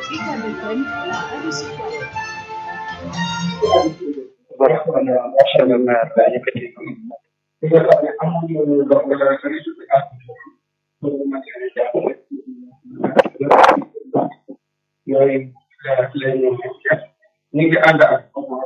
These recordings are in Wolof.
UCAB FM, la radio citoyenne. monsieur le maire yëkkati li nga xam ne amuñu donc résultat ak pour mën a jàppale yooyu la ñu ñu ngi ànd ak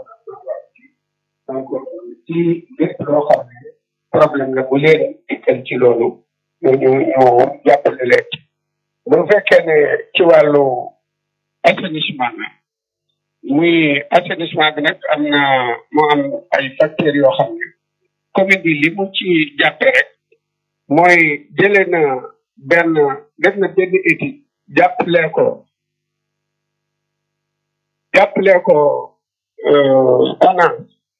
donc ci lépp loo xam ne problème la bu leen dikkal ci loolu ñu ñu ñu jàppale leen ci bu fekkee ne ci wàllu assainissement la muy assainissement bi nag am na moo am ay facteurs yoo xam ne commune bi li mu ci jàppe rek mooy jëlee na benn def na benn étude jàppale ko jàppale ko ONAS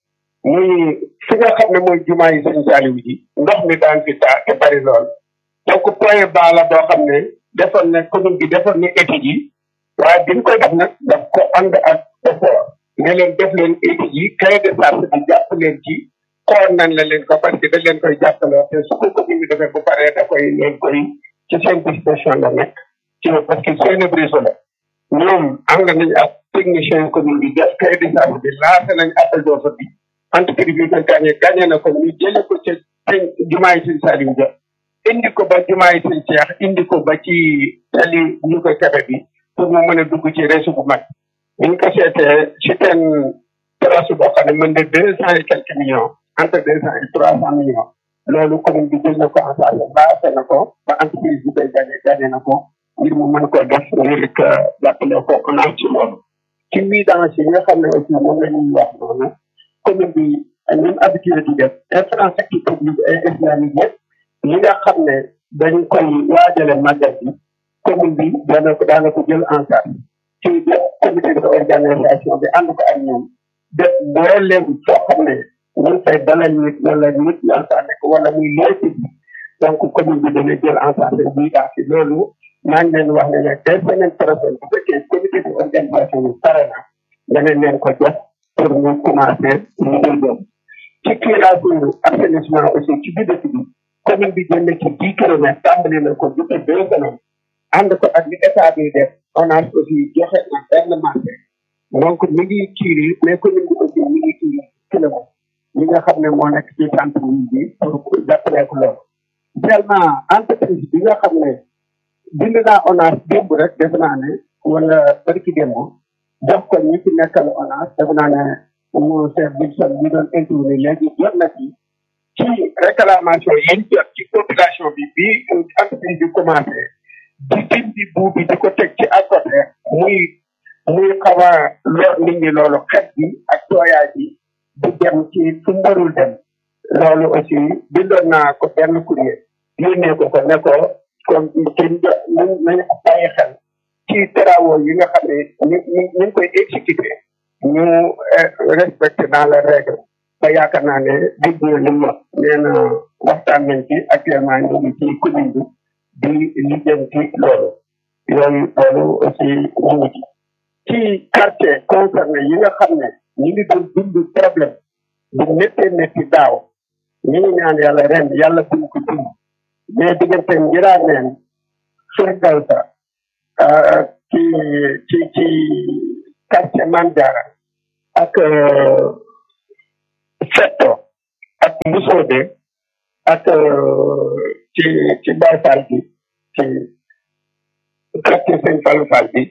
muy fi nga xam ne mooy jumaa yi sëñ Saliou ji ndox mi daan fi taa te bari lool donc point bas la boo xam ne defoon na commune bi defoon na étude yi waaye bi ñu koy def nag daf ko ànd ak effort ne leen def leen étude yi cahier de charge bi jàpp leen ci xool nañ la leen ko parce que dañ leen koy jàppaloo te su ko commune bi defee bu paree da koy leen koy ci seen disposition la nekk ci parce que seen réseau la ñoom ànd nañ ak technicien commune bi def cahier de charge bi lancé nañ appel d'offre bi entreprise bi ko gagné gagné na ko ñu jële ko ca sëñ jumaa yi sëñ Saliou Dia indi ko ba jumaa yi sëñ Cheikh indi ko ba ci tali ñu koy kebe bi pour mu mën a dugg ci réseau bu mag buñ ko seetee ci seen trace boo xam ne mën na deux cent et quelques millions entre deux cent et trois cent millions loolu commune bi jël na ko en charge lancé na ko ba entreprise bi koy gagné gagné na ko ngir mu mën koo def ngir que jàppale ko on a ci loolu ci vidange yi nga xam ne aussi moom la ñuy wax noonu commune bi ñun habitué di def infrastructure publique et islamique yëpp li nga xam ne dañ koy waajale màggal bi commune bi dana ko daana ko jël en charge ci bépp comité de organisation bi ànd ko ak ñoom def mbooleem foo xam ne ñu fay dalal nit wala nit ñaa saa nekk wala muy léegi bi donc commune bi dana jël en charge bii daa si loolu maa ngi leen wax ne ne dès semaine prochaine bu fekkee comité de organisation bi pare na danañ leen ko jox pour ñu commencer liggéey boobu ci curage assainissement aussi ci biir dëkk bi commune bi jël na ci dix kilomètres tàmbali na ko depuis deux semaines ànd ko ak li état bi def on a aussi joxe na benn marché donc mi ngi kiiri mais commune bi aussi mi ngi kiiri kilomètres li nga xam ne moo nekk ci centre bi pour jàppale ko loolu tellement entreprise bi nga xam ne bind naa ONAS démb rek def naa ne wala barki démb jox ko ñi ci nekkal ONAS def naa ne mu chef Wilson bi doon intervenir léegi jot na ci ci réclamation yi ñu jot ci population bi bi entreprise bi commencé di dindi buub bi di ko teg ci à côté muy muy xaw a lor nit ñi loolu xet bi ak tooyaay bi di dem ci fu mu warul dem loolu aussi bindoon naa ko benn courrier yónnee ko ko ne ko comme ci nañ nañ bàyyi xel ci travaux yi nga xam ne ñu ñu ñu ngi koy exécuté ñu respecté dans les règles ba yaakaar naa ne dégg nga li mu wax nee na waxtaan nañ ci actuellement ñu ngi ci commune bi di lijjanti loolu yooyu loolu aussi ñu ngi ci ci quartier concerné yi nga xam ne ñu ngi doon dund problème bu méttee métti daaw ñu ngi ñaan yàlla ren yàlla buñ ko dund mais diggante ngiraa neen surgal sa ci ci ci quartier Mandiara ak Fetto ak Mbusoobe ak ci ci Baye Fall bi ci quartier Sëñ Fallou Fall bi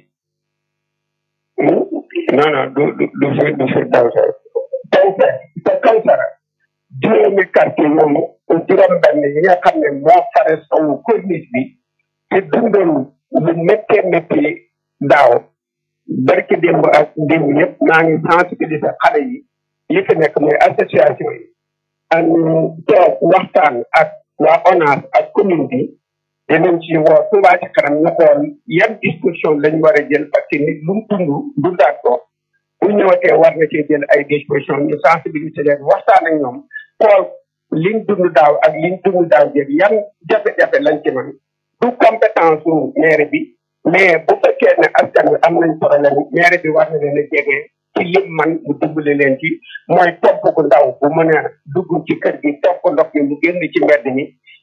non non du du du fi du fi daw sa Kawsara te Kawsara juróomi quartier yooyu juróom benn yi nga xam ne moo fare sowu corniche bi te dundoon lu méttee métti daaw barki démb ak démb yëpp maa ngi sensibiliser xale yi yi fi nekk mooy association yi ak toog waxtaan ak waa ONAS ak commune bi dinañ ci woo Touba ci kanam ñu xool yan disposition lañ war a jël parce que nit lu mu dund dundaat ko bu ñëwatee war na cee jël ay disposition ñu sensibiliser leen waxtaan ak ñoom xool liñ dund daaw ak liñ dund daaw jël yan jafe-jafe lañ ci mën du compétence su maire bi mais bu fekkee ne askan wi am nañ problème maire bi war na leen a jege ci lim man mu dimbali leen ci mooy topp gu ndaw bu mën a dugg ci kër gi topp ndox mi mu génn ci mbedd mi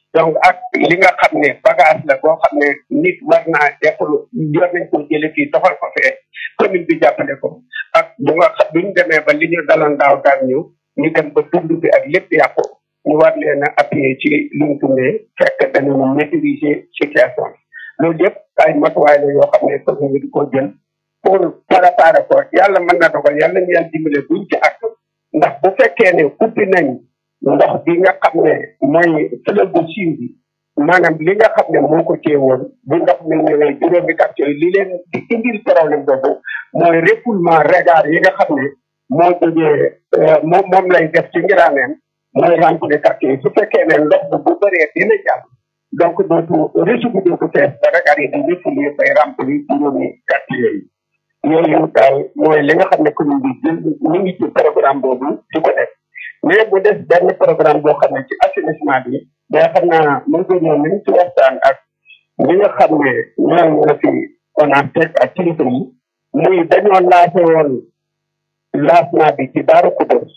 donc ak li nga xam ne bagage la boo xam ne nit war naa def yor nañ ko jële fii doxal ko fee commune bi jàppale ko ak bu nga xam bu ñu demee ba li ñu daloon daaw daan ñu ñu dem ba dund bi ak lépp yàqu ñu war leen a appuyer ci li ñu tuddee fekk dañu maîtriser situation bi loolu yëpp ay matuwaay la yoo xam ne commune bi di ko jël pour préparer ko yàlla mën na dogal yàlla ñu yàlla dimbale buñ ci ak ndax bu fekkee ne ubbi nañ ndox bi nga xam ne mooy fleuve bu Chine bi maanaam li nga xam ne moo ko téye woon bu ndox mi ñëwee juróomi quartier li leen di indil problème boobu mooy refoulement regard yi nga xam ne moo jógee moom moom lay def ci ngiraaneen mooy remplir quartier yi su fekkee ne ndox bi bu bëree dina jàll donc dootu réseau bi dootu fees ba regard yi di refouler bay remplir juróomi quartier yi yooyu daal mooy li nga xam ne commune bi jël ñu ngi ci programme boobu di ko def mais bu des benn programme boo xam ne ci assainissement bi day xam naa mën ko ñëw nañ ci waxtaan ak ñi nga xam ne ñoom la fi ONATEC ak kilifa yi muy dañoo laase woon lancement bi ci Daaru Kudos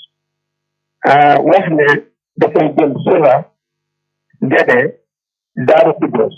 wax ne dafay jël sura Gédé Daaru Kudos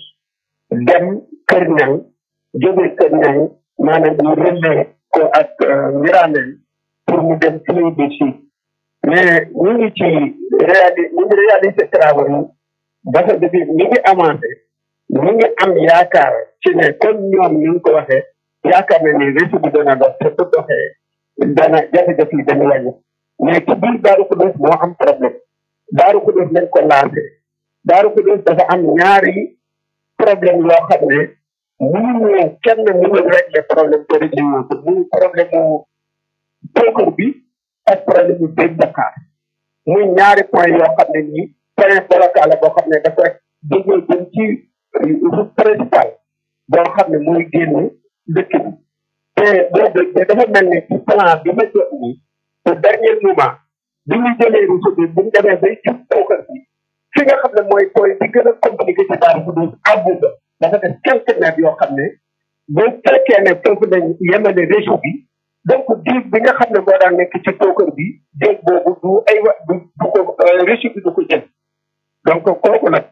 dem Kër Ñang jóge Kër Ñang maanaam ñu relais ko ak Ngiraaneen pour mu dem fleuve du Sud mais ñu ngi ci réali ñu ngi réalisé travaux yi dafa defi ñu ngi avancé ñu ngi am yaakaar ci ne comme ñoom ñu ngi ko waxee yaakaar na ni réseau bi dana dox te bu doxee dana jafe-jafe yi dana wàññi mais ci biir Daaru Xudoos moo am problème Daaru Xudoos lañ ko lancé Daaru Xudoos dafa am ñaari problème yoo xam ne mënuñu kenn mënul régler problème te réglé wu ko muy problème mu pookur bi ak problème mu béy Dakar muy ñaari point yoo xam ne nii point blocal la boo xam ne dafa jógee jëm ci route principale boo xam ne mooy génn dëkk bi te boobu dafa mel ni ci plan bi ma jot nii au dernier moment bi ñu jëlee route bi bu ñu demee bay jub pookur bi fi nga xam ne mooy point bi gën a compliqué ci Daaru Xudoos àggu ba dafa def quelques mètres yoo xam ne bu fekkee ne foofu lañ yemale réseau bi donc diig bi nga xam ne moo daan nekk ci tookër bi diig boobu du ay wa du du ko réseau bi du ko jël donc kooku nag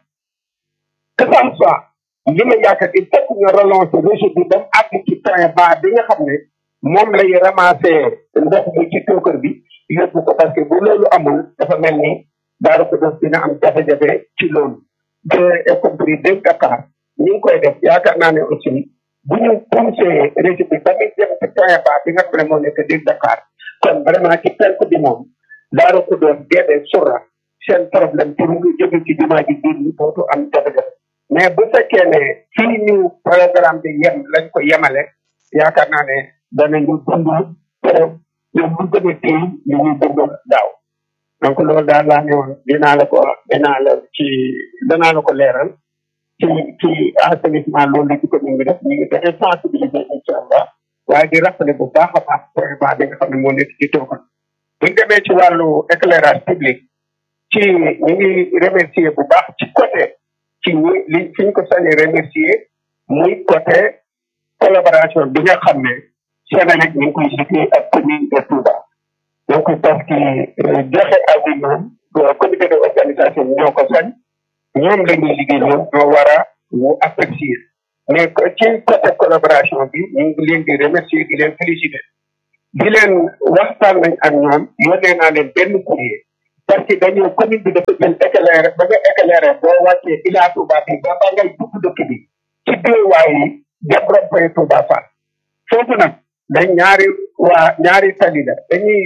que ça soit li ma yaakaar il faut que ñu relancer réseau bi ba mu àgg ci point bas bi nga xam ne moom lay ramasser ndox mi ci tookër bi yóbbu ko parce que bu loolu amul dafa mel ni Daaru Xudoos dina am jafe-jafe ci loolu te y compris dégg Dakar ñu ngi koy def yaakaar naa ne aussi bu ñu poussé réseau bi ba muy dem ci point bas bi nga xam ne moo nekk dégg Dakar kon vraiment ci penku bi moom Daaru Xudoos Gédé Sura seen problème pour nga jóge ci jumaa ji biir ñu dootu am jafe-jafe mais bu fekkee ne fii ñu programme bi yem lañ ko yemale yaakaar naa ne danañu dund te ñoom bu gën a téy li ñuy dund daaw donc loolu daal laa ne woon dinaa la ko dinaa la ci danaa la ko leeral ci ci assainissement loolu la ci commune bi def ñu ngi fexe sensibiliser incha allah waaye di rappeler bu baax a baax vraiment bi nga xam ne moo nekk ci toogal bu ñu demee ci wàllu éclairage public ci ñu ngi remercier bu baax ci côté ci ñi li fi ñu ko sañee remercier muy côté collaboration bi nga xam ne Sénélec ñu ngi koy liggéey ak commune de Touba donc parce que joxe avis moom comité de organisation ñoo ko sañ ñoom la ñuy liggéey ñoom ñoo war a wu apprécier mais ci côté collaboration bi ñu ngi leen di remercier di leen féliciter di leen waxtaan nañ ak ñoom yónnee naa leen benn courrier parce que dañoo commune bi dafa jël éclairé ba nga éclairé boo wàccee Ila Touba bi ba ba ngay dugg dëkk bi ci déewaay yi dem rond-point Touba Fall foofu nag dañ ñaari waa ñaari tali la dañuy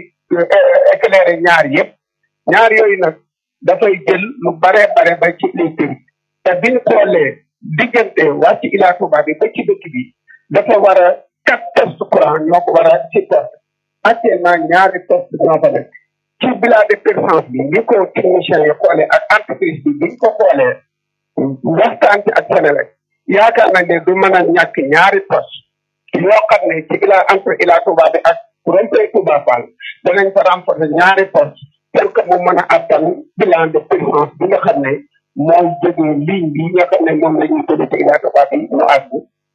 éclairé ñaar yëpp ñaar yooyu nag dafay jël lu bare bare ba ci les kër te biñ xoolee diggante wàcc Ila Touba bi ba ci dëkk bi dafa war a quatre postes courant ñoo ko war a supporter actuellement ñaari postes ñoo fa nekk ci bilan de performance bi ni ko technicien yi xoolee ak entreprise bi biñ ko xoolee waxtaan ci ak Sénélec yaakaar nañ ne du mën a ñàkk ñaari poste yoo xam ne ci ila entre Ila Touba bi ak rond-point Touba Fall danañ fa renforcer ñaari poste pour que mu mën a attan bilan de performance bi nga xam ne mooy jógee ligne bi nga xam ne moom la ñuy tuddee ci Ila Touba bi mu àgg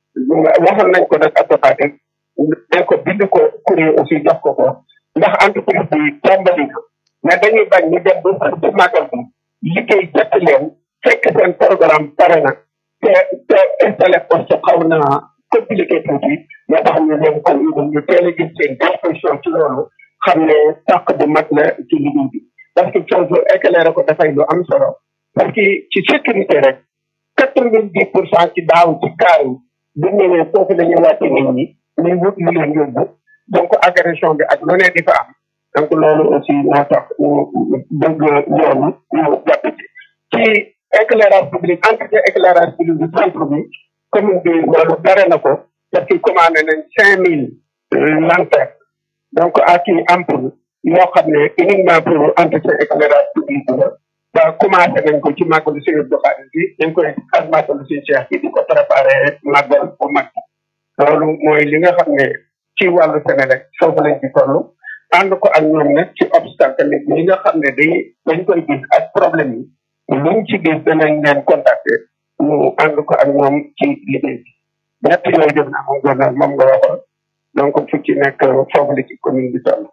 waxoon nañ ko nag automatique dañ ko bind ko courrier aussi jox ko ko ndax entreprise bi tàmbali na mais dañuy bañ ñu dem ba ci màggal bi liggéey jot leen fekk seen programme pare na te te installé poste xaw na compliqué tuuti moo tax ñu leen kon ñu teel a gis seen disposition ci loolu xam ne tàq bu mag la ci liggéey bi parce que foofu éclairé ko dafay lu am solo parce que ci sécurité rek quatre vingt dix pour cent ci daaw ci kaar yi bu ñëwee foofu la ñuy wàcc nit ñi ñuy wut lu leen yóbbu donc agression bi ak lu ne di fa am donc loolu aussi moo tax ñu bëgg loolu ñu jàpp ci ci éclairage public entretien éclairage public du centre bi commune bi loolu bare na ko parce que commandé nañ cinq mille lanternes donc ak i ampoule yoo xam ne uniquement pour entretien éclairage public bi la ba commencé nañ ko ci màggalu Sëriñ Abdou Khadre bi ñu ngi koy ak màggalu Sëriñ Cheikh bi di ko préparé màggal bu mag loolu mooy li nga xam ne ci wàllu Sénégal foofu lañ ci toll ànd ko ak ñoom nag ci obstacle tamit yi nga xam ne day dañ koy gis ak problème yi luñ ci gis danañ leen contacter ñu ànd ko ak ñoom ci liggéey bi ñett yooyu def naa moom gouverneur moom nga waxoon donc fu ci nekk foofu la ci commune bi toll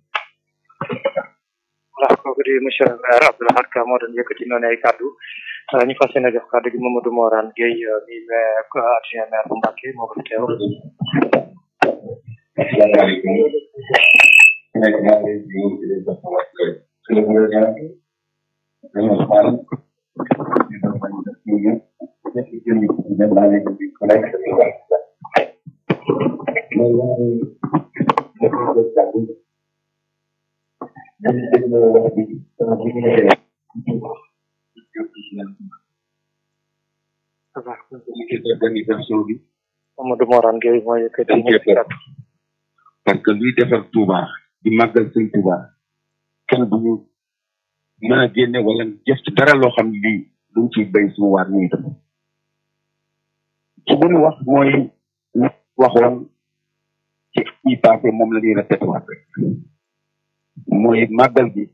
voilà kooku di monsieur le maire Abdou Lahad Ka moo doon yëkkati noonu ay kàddu ñu fas yéene jox kàddu gi Mamadou Morane Gueye mi maire adjoint maire bu Mbacké moo ko fi teew asalaamaaleykum nekk maa ngi leen di nuyu di leen jox sama wàccuwaay suñu gouvernement bi dañu Ousmane di doon bañ a def ñu ñëpp nekk ci jëriñ ci dem naa leen di ku nekk sa wàll mais yaa ngi def ko def jàng dañu dégg na wax bi sama bi ñu nekk organisation bi Mamadou Morane Gueye moo yëkkati dañ cee ñetti kàddu parce que luy defar Touba di màggal sëñ Touba kenn du ñu mën a génne wala jëf ci dara loo xam ne lii duñ ciy béy suñu waar ñuy def ci bu ñu wax mooy ñu waxoon ci yi passé moom la ñuy répété waat rek mooy màggal gi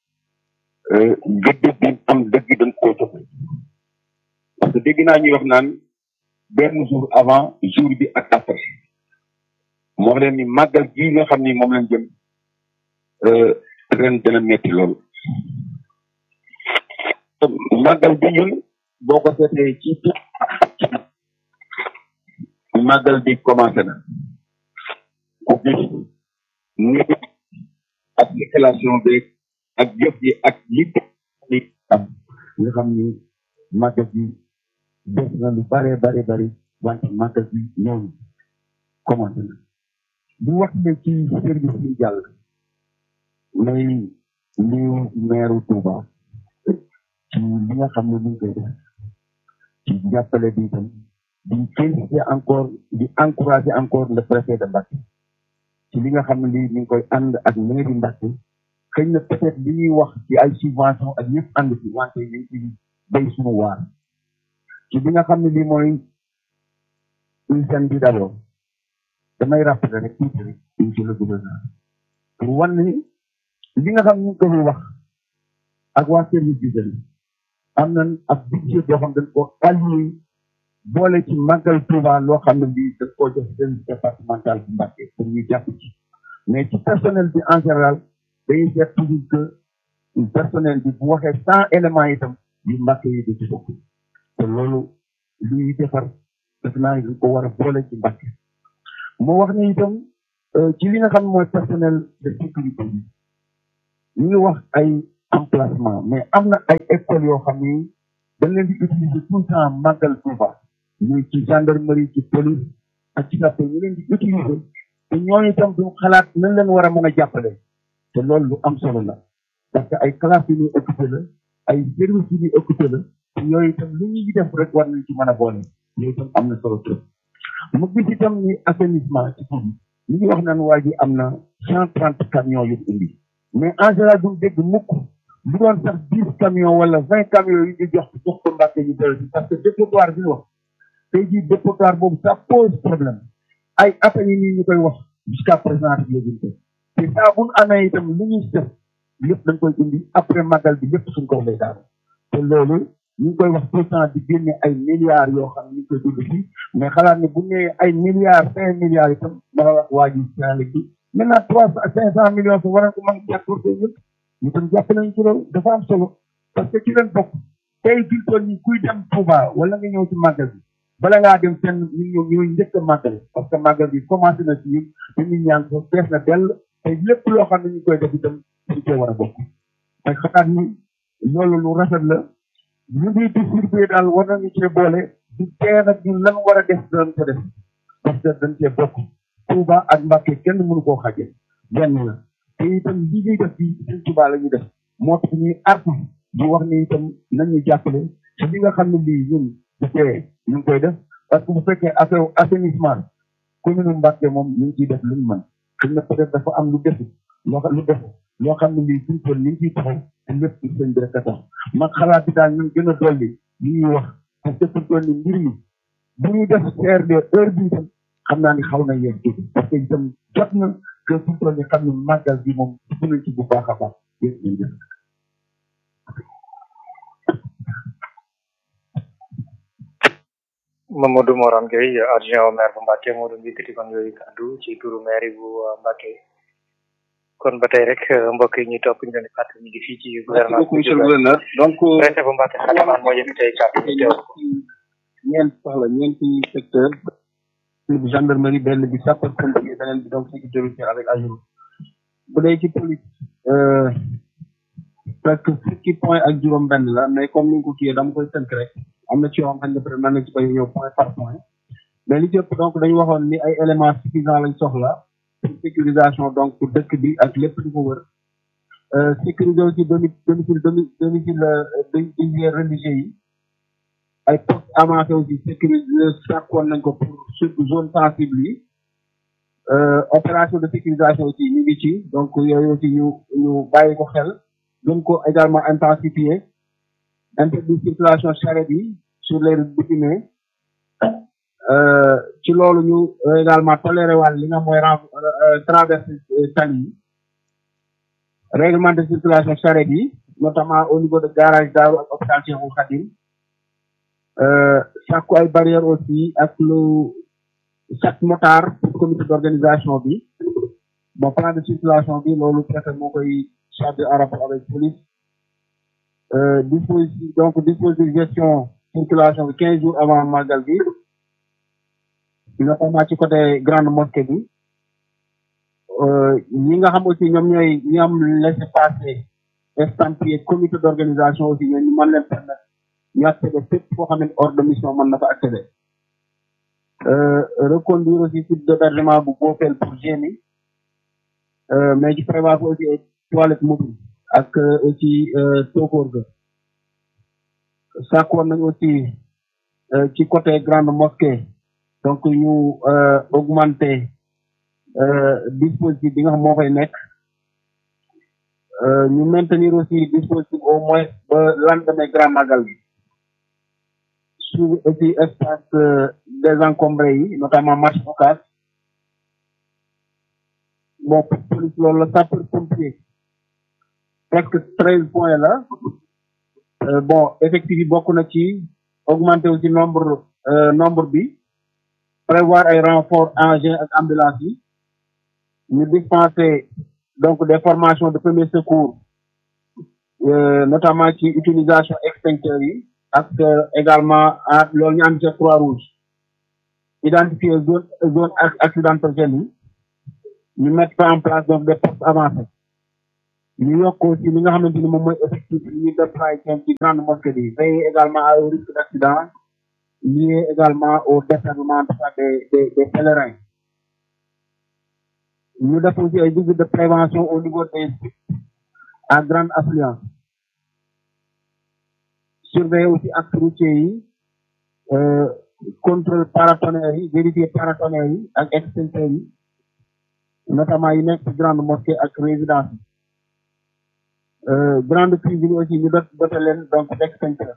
gëdd bi am dëgg dañ koo joxe parce que dégg naa ñuy wax naan benn jour avant jour bi ak après moo wax leen ni màggal gii nga xam ni moom lañ jëm ren dana metti lool màggal bi ñun boo ko seetee ci màggal bi commencé na ku gis ni ak installation bi ak jëf yi ak li li am nga xam ni màggal bi def na lu bare bare bari wante màggal bi ñëw commencé na bu wax ne ci service yi jàll may li meeru Touba ci li nga xam ne ñu ngi koy def ci jàppale bi itam di féliciter encore di encourager encore le préfet de Mbacké ci li nga xam ne lii ñu ngi koy ànd ak mairie Mbacké xëy na peut-être li ñuy wax ci ay subvention ak yëpp ànd ci wante ñu ngi ci béy suñu waar ci li nga xam ne lii mooy hygiène bi d'abord damay rappeler rek tuuti rek monsieur le gouverneur pour wan ni li nga xam ne ñu ngi ko fi wax ak waa service d'hygiène am nañ ak budget boo xam dañ ko alloué boole ci màggal Touba loo xam ne lii dañ koo jox service départemental bu Mbacké pour ñu jàpp ci mais ci personnel bi en général dañuy seet toujours que personnel bi bu waxee cent éléments itam yu Mbacké yi da ci bokk te loolu luy defar def naa dañ ko war a boole ci Mbacké moo wax ni itam ci li nga xam mooy personnel de sécurité bi ñu ngi wax ay emplacement mais am na ay écoles yoo xam ni dañ leen di utiliser tout le temps màggal Touba muy ci gendarmerie ci police ak ci sapeur ñu leen di utiliser te ñooñu itam du xalaat nañ leen war a mën a jàppale te loolu lu am solo la parce que ay classes yu ñuy occupé la ay services yu ñuy occupé la te yooyu itam lu ñuy def rek war nañ ci mën a boole yooyu itam am na solo trop mu gis itam ni assainissement ci tur ñu ngi wax naan waa ji am na cent trente camions yu indi mais en général duñ dégg mukk bu doon sax dix camions wala vingt camions yu ñu jox jox ko Mbacké ñu dellu si parce que dépotoir bi ñu wax tey jii dépotoir boobu ça pose problème ay at yi nii ñu koy wax jusqu'à présent rek léegi ko te saa bu ñu amee itam lu ñuy def lépp dañ koy indi après magal bi lépp suñ ko lay daal te loolu ñu ngi koy wax tout le temps di génne ay milliards yoo xam ne ñu ngi koy dund fii mais xalaat ne bu nee ay milliards cinq milliards itam dama wax waa ji Sénégal bi maintenant trois cinq cent millions su war ko mën a jàppale ñëpp ñu tam jàpp nañu ci loolu dafa am solo parce que ci leen bokk tey fi mu toll nii kuy dem Touba wala nga ñëw ci màggal bi bala ngaa dem fenn ñu ñëw ñooy njëkk a màggal parce que màggal bi commencé na ci ñun te nit ñaa ngi ko fees na dell te lépp loo xam ne ñu koy def itam suñ cee war a bokk te xalaat ni loolu lu rafet la ñu ngi distribué daal war nañu cee boole di tee nag ñun lan war a def dañ ko def parce que dañ cee bokk Touba ak Mbàkke kenn mënu koo xaje benn la te itam li ñuy def bi suñ Touba la ñuy def moo tax ñuy artu di wax ni itam nañu jàppale ci li nga xam ne lii ñun du tee ñu ngi koy def parce que bu fekkee affaire assainissement commune Mbàkke moom ñu ngi ciy def lu ñu mën xëy na peut être dafa am lu defu loo xam lu defu loo xam ne lii suñ toll ni ngi ciy taxaw te lépp ci sëñ bi rek a tax man xalaat bi daal ñu gën a dolli li ñuy wax parce que suñ toll ni mbir mi bu ñuy def CRD heure bi itam xam naa ni xaw na yéen tuuti parce que itam jot na que suñ toll ni xam ne màggal bi moom dugg nañ ci bu baax a baax yéen ñu def Mamadou Moran Gueye adjoint au maire bu Mbacke moo doon yëkkati kon yooyu kaddu ci turu maire bu Mbacke kon ba tey rek mbokk yi ñuy topp ñu leen di fàttali ñu ngi fii ci merci gouvernement beaucoup monsieur le gouverneur donc préfet bu Mbacke Xatamaan moo yëkkati ay kaddu ñu teewlu ko ñeent soxla ñeenti secteur benn bi gendarmerie benn bi sapeur pompier beneen bi donc sécurité routière avec AGEROUTE bu dee ci police euh, presque fukki point ak juróom benn la mais comme ni nga ko kiyee dama koy tënk rek am na ci yoo xam ne peut être mën na ci bañ a ñëw point par point mais li ci ëpp donc dañu waxoon ni ay éléments suffisants lañ soxla pour sécurisation donc pour dëkk bi ak lépp li ko wër euh, sécuriser aussi domi domicile domi domicile euh, domicile religieux yi ay postes avancés aussi sécuriser sàkkoon nañ ko pour surtout zone sensible yi euh, opération de sécurisation aussi ñu ngi ci donc yooyu aussi ñu ñu bàyyi ko xel gën ko également intensifier interdit circulation charrette yi sur les routes bitumées euh, ci loolu ñu euh, également toléré wàll li nga mooy ren traversé tali yi règlement de circulation charrette yi notamment au niveau de garage Daaru ak hôpital Cheikhoul Khadim euh, sàkku ay barrières aussi ak lu chaque motard pour comité d'organisation bi bon plan de circulation bi loolu préfet moo koy chargé en rapport avec police euh, dispositif donc dispositif gestion circulation bi quinze jours avant màggal bi notamment ci côté grande mosquée bi euh, ñi nga xam aussi ñoom ñooy ñi am laissé passer estampillé comité d'organisation aussi ñooñu mën leen permettre ñu accéder fépp foo xam ne ordre de mission mën na fa accéder euh, reconduire aussi site d'hébergement bu boofeel pour génie euh, mais ci prévoir ko aussi ay toilettes mobiles ak euh, aussi tookoor ga sàkkoon nañ aussi euh, ci côté grande mosquée donc ñu euh, augmenter euh, dispositif bi nga xam moo fay nekk euh, ñu maintenir aussi dispositif au moins ba lendemain grand magal bi suivi aussi espace euh, désencombré yi notamment marché Ocass bon pour police loolu la sapeur pompier presque treize points la euh, bon effectif yi bokk na ci augmenter aussi nombre euh, nombre bi prévoir ay renfort engin ak ambulance yi ñu dispenser donc des formations de premier secours euh, notamment ci utilisation extincteur yi ak euh, également ah loolu ñu am ci croix rouge identifier zone zone ac- accidentogène yi ñu mettre en place donc des postes avancés ñu yokk aussi li nga xamante ni moom mooy effectif yi ñu déployer ci grande mosquée bi veiller également au risque d'accident lié également au desservement des des des pèlerins ñu def aussi ay visites de prévention au niveau des sites à grande affluence surveiller aussi actes routiers yi euh, contrôle paratonnerre yi vérifier paratonnerre yi ak extincteurs yi notamment yi nekk ci grande mosquée ak résidence yi euh, grande cuisine yi aussi ñu dot dote leen donc d'extincteurs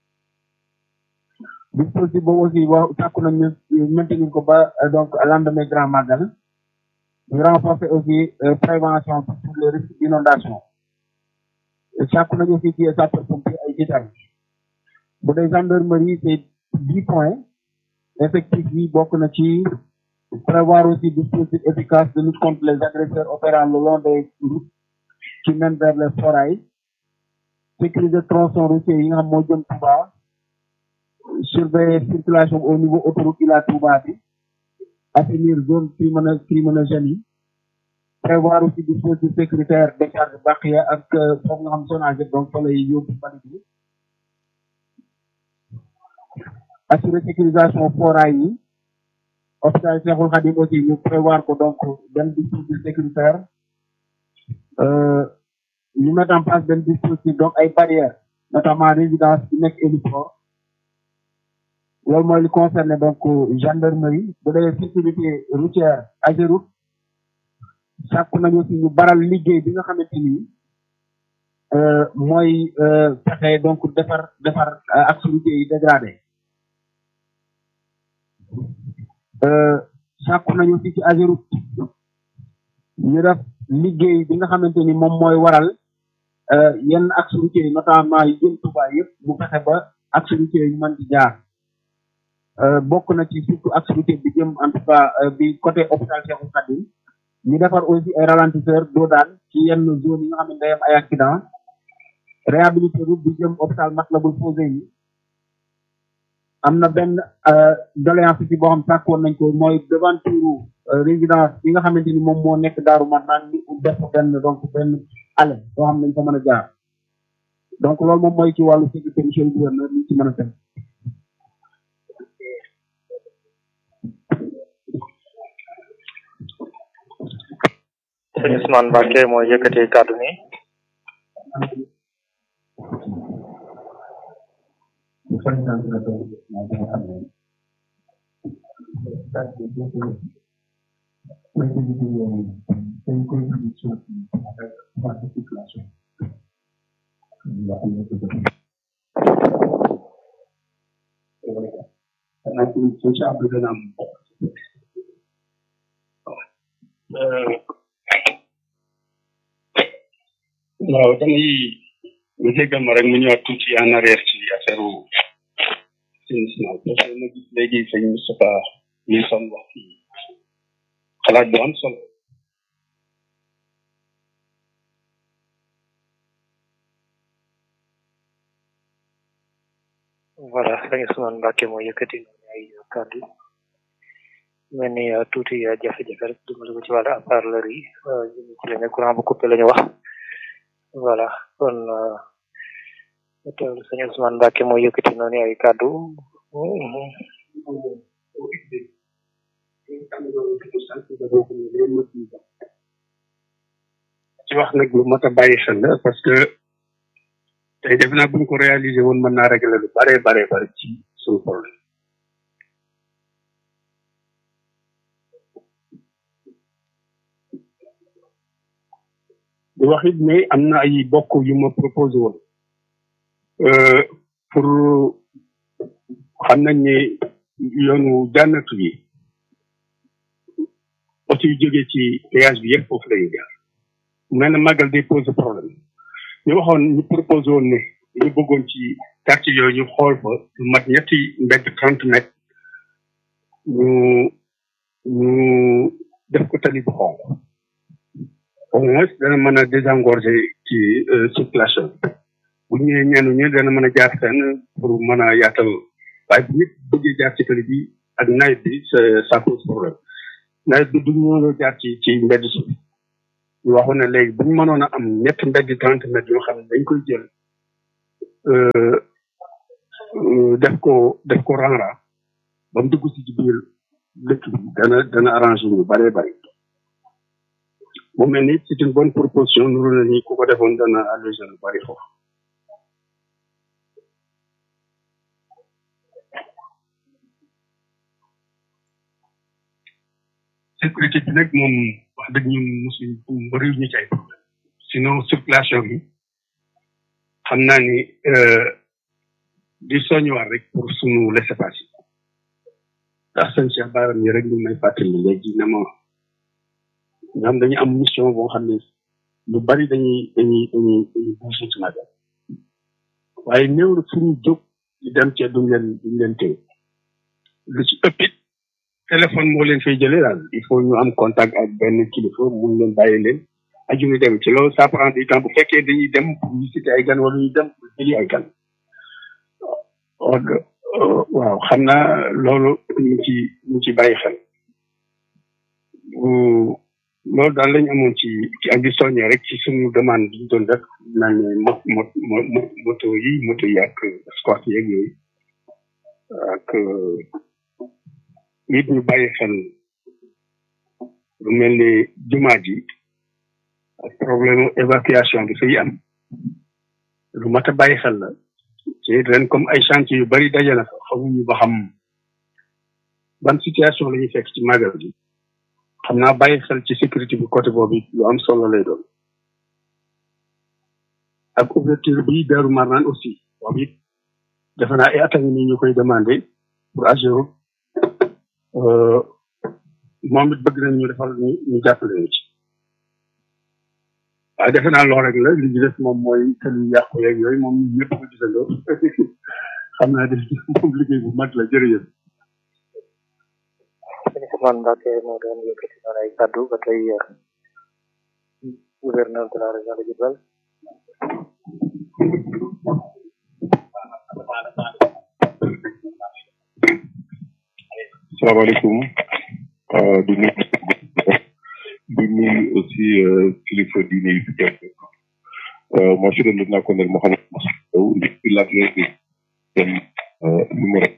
dispositif boobu aussi wax sàkku nañ ñu maintenir ko ba euh, donc lendemain grand magal ñu renforcer aussi euh, prévention sur les risques d'inondation sàkku nañ aussi ci sapeur pompier ay jiital bu dee gendarmerie c'est dix points effectif bi bokk na ci prévoir aussi dispositif efficace de lutte contre les agresseurs opérant le long des routes qui mènent vers les forails sécuriser tronçon routier yi nga xam moo jëm Touba surveiller circulation au niveau autoroute Ila Touba bi assainir zone crimino criminogène yi prévoir aussi dispositif sécuritaire décharge Bakhia ak foofu nga xam zonage donc fa lay yóbbu mbalit bi assurer sécurisation foraay yi hôpital Cheikhoul Khadim aussi ñu prévoir ko donc benn dispositif sécuritaire ñu mettre en place benn dispositif donc ay barrières notamment résidence bi nekk héliport loolu mooy li concerné donc gendarmerie bu dee sécurité routière Ageroute sàkku nañu aussi ñu baral liggéey bi nga xamante ni mooy fexe donc defar defar axe routier yi dégradé sàkku nañu aussi ci Ageroute ñu def liggéey bi nga xamante ni moom mooy waral yenn axe routier yi notamment yi jëm Touba yëpp mu fexe ba axe routier yi mën ci jaar bokk na ci surtout axe routier bi jëm en tout cas bi côté hôpital Cheikhoul Khadim ñu defar aussi ay ralentisseur doo daan ci yenn zone yi nga xam ne day am ay accident réhabilité route bi jëm hôpital Matlaboul Fawzeyni am na benn doléance ci boo xam sàkkoon nañ ko mooy devanture résidence bi nga xamante ni moom moo nekk daaru man naan ni def benn donc benn allée boo xam nañ ko mën a jaar donc loolu moom mooy ci wàllu sécurité monsieur le gouverneur ñu ci mën a teg sëñ Ousmane Mbacke mooy yëkkati kàddu ni waaw damay nga jéggal ma rek mu ñëwaat tuuti en arrière ci affaire assainissement parce que ma gis léegi sëñ Moustapha Wilson wax ci xalaat bu am solo voilà sëñ Ousmane Mbacke mooy yëkkati ay kàddu mel ni tuuti jafe-jafe rek dimbali ko ci wàllu haut-parleur yi jëm ci la ne courant bu coupé la ñu wax voilà kon teewlu sëñ Ousmane Mbacke mooy yëkkati noonu ay kàddu ci wax nag lu mat a bàyyi xel la parce que tey def naa buñ ko réaliser woon mën naa régler lu bare bare bare ci suñu problème di wax it ne am na ay bokk yu ma proposé woon pour xam nañ ne yoonu jànnatu yi oto yu jógee ci péage bi yëpp foofu lañuy jaar mel na màggal day pose problème ñu waxoon ñu proposé woon ne ñu bëggoon ci quartier yooyu ñu xool fa lu mat ñetti mbedd trente mètres ñu ñu def ko tali bu xonq au moins dana mën a désengorger ci circulation bu ñëwee ñeenu ñu dana mën a jaar fenn pour mën a yaatal waaye bu nit bëggee jaar ci tali bi ak nawet bi ça pose problème nawet bi duñ mënoo jaar ci ci mbedd suuf ñu waxoon ne léegi buñ mënoon a am ñetti mbedd trente mètres yoo xam ne dañ koy jël def ko def ko rang-rang ba mu dugg si ci biir dëkk bi dana dana arrangé ñu bëree bëri mu mel ni c'est une bonne proposition nuru na ni ku ko defoon dana allégé lu bëri foofu sécurité bi nag moom wax dëgg ñun mosuñ bëriw ñu ci ay problème sinon circulation bi xam naa ni di soññuwaat rek pour sunu laissez-passer ndax sëñ Cheikh Bara mi rek ñu may fàttali léegi na ma ñoom dañu am mission boo xam ne lu bari dañuy dañuy dañuy dañuy bouger ci magal waaye néew na fu ñu jóg di dem cee duñ leen duñ leen téye lu ci ëpp it téléphone moo leen fay jëlee daal il faut ñu am contact ak benn kilifa mun leen bàyyi leen aju ñu dem ci loolu ça prend du temps bu fekkee dañuy dem pour visiter ay gan wala ñuy dem pour jëli ay gan waaw xam naa loolu ñu ci ñu ci bàyyi xel loolu daal lañ amoon ci ci ak di soññee rek ci suñu demande bi ñu doon def naan ne mo mo moto yi moto yi ak squat yeeg yooyu ak nit ñu bàyyi xel lu mel ni jumaa ji ak problème évacuation bi fay am lu mat a bàyyi xel la ci ren comme ay chantier yu bari daje na fa xamuñu ba xam ban situation la ñuy fekk ci magal gi xam naa bàyyi xel ci sécurité bi côté boobu lu am solo lay doon ak ouverture bi Daaru Marnaan aussi boobu it defe naa ay attaques ni ñu koy demandé pour Ageroute moom it bëgg nañ ñu defal ñu ñu jàppale ñu ci waaye defe naa loolu rek la li ñu def moom mooy kër yu yàqu yeeg yooyu moom ñun ñëpp ko gisandoo xam naa def moom liggéey bu mag la jërëjëf. sëñ Ousmane Mbacke moo doon yëkkati noonu ay kàddu ba tey gouverneur de la région de Diourbel salaamaaleykum di nuyu di nuyu aussi kilifa diine yi fi teew moi je suis le lieutenant-colonel Mohamed Sow depuis l'adjoint de numéro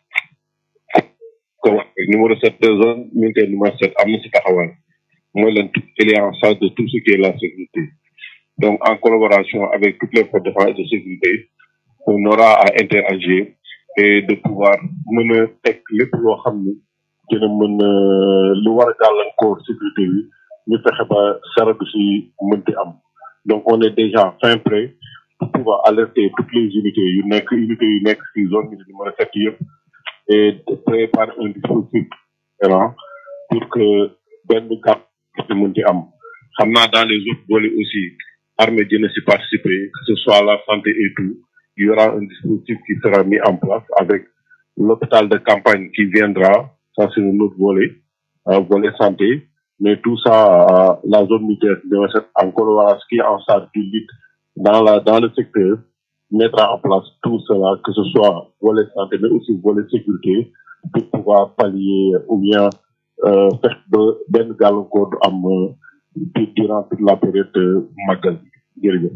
ko waxee numéro sept de zone militaire numéro sept am na si taxawaay mooy leen il est en charge de tout ce qui est la sécurité donc en collaboration avec toutes les forces de défense et de sécurité on aura à interagir et de pouvoir mën a teg lépp loo xam ni dina mën a lu war a gàllankoor sécurité bi ñu fexe ba sara du si mënti am donc on est déjà fin prêt pour pouvoir alerter toutes les unités yu nekk unités yu nekk si zone bi numéro sept yëpp et de préparer un dispositif différent pour que benn gàpp si mënti am xam naa dans les autres volets aussi armée dina si participer que ce soit la santé et tout il y aura un dispositif qui sera mis en place avec l'hôpital de campagne qui viendra, ça c'est un autre volet, un volet santé, mais tout ça, euh, la zone militaire en collaboration qui est en charge du lit dans la dans le secteur mettra en place tout cela, que ce soit volet santé, mais aussi volet sécurité, pour pouvoir pallier ou bien euh, faire ben gàllankoor du am durant toute la période de magal jërëjëf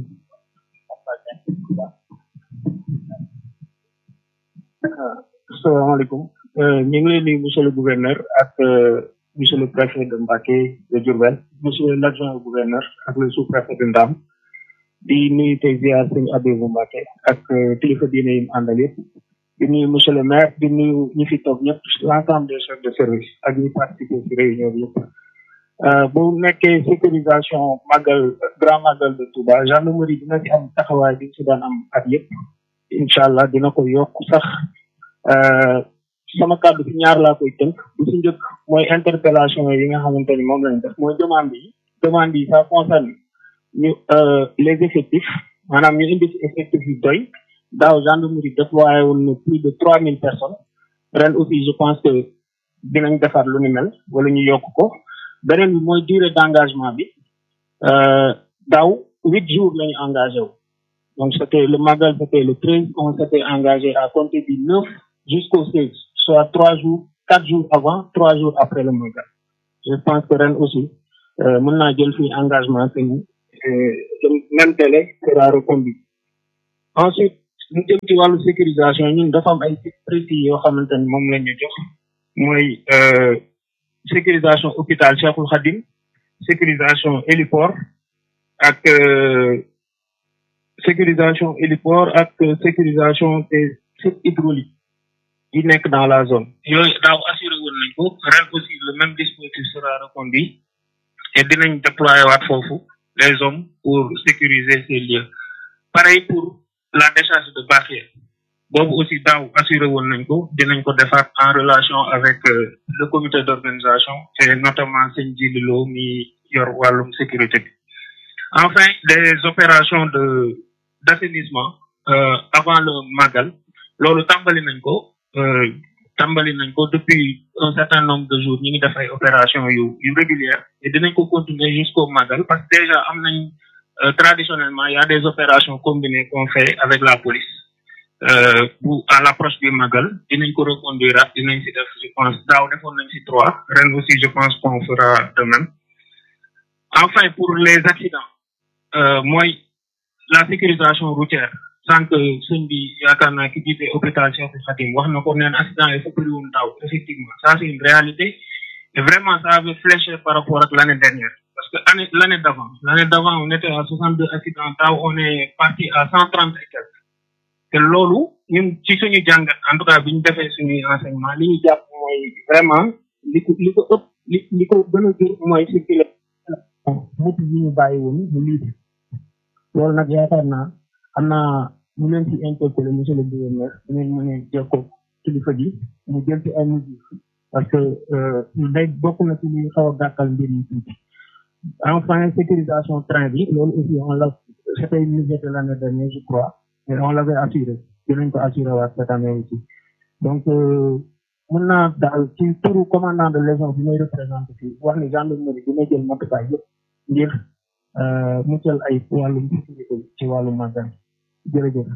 asalaamaaleykum ñu ngi leen di monsieur le gouverneur ak monsieur le préfet de Mbacké de Diourbel monsieur l'adjoint au gouverneur ak le sous-préfet de Ndam di nuyu tey ziar sëñ Abibou Mbacké ak kilifa diine yi mu àndal yëpp di nuyu monsieur le maire di nuyu ñi fi toog ñëpp l'ensemble des chefs de service ak ñi participer ci réunion bi yëpp bu nekkee sécurisation magal grand magal de Touba gendarmerie dina ci am taxawaay bi ci daan am at yëpp incha allah dina ko yokk sax sama kàddu ci ñaar laa koy tënk bu ci njëkk mooy interpellation yi nga xamante ni moom lañ def mooy demande yi demande yi ça concerne ñu les effectifs maanaam ñu indi ci effectif yu doy daaw gendarmerie déployé woon na plus de trois mille personnes ren aussi je pense que dinañ defar lu ni mel wala ñu yokk ko beneen bi mooy durée d'engagement bi daaw huit jours la ñu engagé wu donc c'était le magal c'était le treize on s'était engagé à compter du neuf jusqu'au seize soit trois jours quatre jours avant trois jours après le magal je pense que ren aussi mën naa jël fii engagement que ni le même délai sera reconduit ensuite ñu jëm ci wàllu sécurisation ñun dafa am ay sites précis yoo xamante ni moom la ñu jox mooy sécurisation hôpital Cheikhoul Khadim sécurisation héliport ak sécurisation héliport ak sécurisation des sites hydrauliques yi nekk dans la zone yooyu daaw assuré woon nañ ko ren aussi le même dispositif sera reconduit et dinañ déployer waat foofu les hommes pour sécuriser ces lieux pareil pour la décharge de Bakhia boobu aussi daaw assuré woon nañ ko dinañ ko defaat en relation avec le comité d'organisation et notamment sëñ Djililo mi yor wàllum sécurité bi enfin des opérations de d'assainissement euh, avant le magal loolu tàmbali nañ ko tàmbali nañ ko depuis un certain nombre de jours ñu ngi def ay opération yu yu régulière et dinañ ko continuer jusqu'au magal parce que déjà am nañ euh, traditionnellement il y a des opérations combinées qu'on fait avec la police euh, pour à l'approche du magal dinañ ko reconduire ak dinañ si def je pense daaw defoon nañ si trois ren aussi je pense qu'on fera de même enfin pour les accidents euh, mooy la sécurisation routière sànq sëñ bi yaakaar naa ki jiite hôpital Cheikh Khadim wax na ko neen accident yi fa bëri woon daaw effectivement ça c'est une réalité et vraiment ça avait fléché par rapport ak l'année dernière parce que année l'année d'avant l'année d'avant on était à 62 accidents daaw on est parti à 130 et quelques te loolu ñun ci suñu jàngat en tout cas bi ñu defee suñuy enseignement li ñu jàpp mooy vraiment li ko li ko ëpp li li ko gën a jur mooy circuler motu yi ñu bàyyi woon mu libre loolu nag yaakaar naa am naa ñu leen ci interpellé monsieur le gouverneur dinañ mën a jokkoo kilifa gi mu jël ci ay mesures parce que day bokk na ci li xaw a gàkkal mbir yi tuuti enfin sécurisation train bi loolu aussi on l'a c'était une mesure de l'année dernière je crois mais on l'avait assuré dinañ ko assuré waat cette année aussi donc mën naa daal ci turu commandant de légion bi may représenté fii wax ni gendarmerie dina jël matukaay yëpp ngir muccal ay wàllum sécurité ci wàllu magal jërëjëf